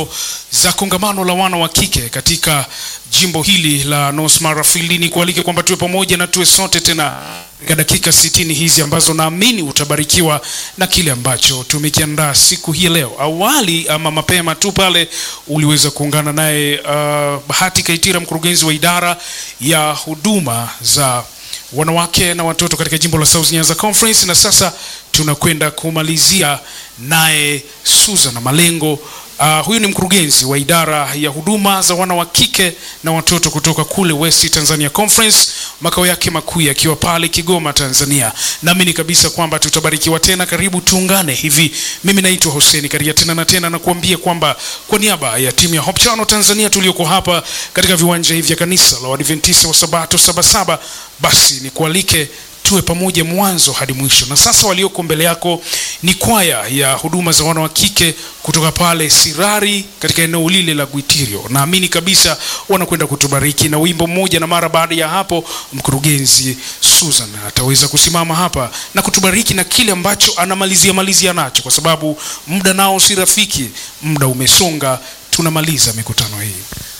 hizo za kongamano la wana wa kike katika jimbo hili la North Mara Field. Ni kualike kwamba tuwe pamoja na tuwe sote tena katika dakika sitini hizi ambazo naamini utabarikiwa na kile ambacho tumekiandaa siku hii leo. Awali ama mapema tu pale uliweza kuungana naye uh, Bahati Kaitira, mkurugenzi wa idara ya huduma za wanawake na watoto katika jimbo la South Nyanza Conference, na sasa tunakwenda kumalizia naye Susan Malengo. Uh, huyu ni mkurugenzi wa idara ya huduma za wana wa kike na watoto kutoka kule West Tanzania Conference, makao yake makuu yakiwa pale Kigoma, Tanzania. Naamini kabisa kwamba tutabarikiwa tena. Karibu tuungane hivi. Mimi naitwa Hussein Karia tena na tena nakuambia kwamba kwa niaba ya timu ya Hope Channel Tanzania tulioko hapa katika viwanja hivi vya kanisa la Waadventista wa Sabato Sabasaba, basi nikualike tuwe pamoja mwanzo hadi mwisho. Na sasa walioko mbele yako ni kwaya ya huduma za wana wa kike kutoka pale Sirari katika eneo lile la Gwitirio. Naamini kabisa wanakwenda kutubariki na wimbo mmoja, na mara baada ya hapo mkurugenzi Susan ataweza kusimama hapa na kutubariki na kile ambacho anamalizia malizia nacho, kwa sababu muda nao si rafiki, muda umesonga, tunamaliza mikutano hii.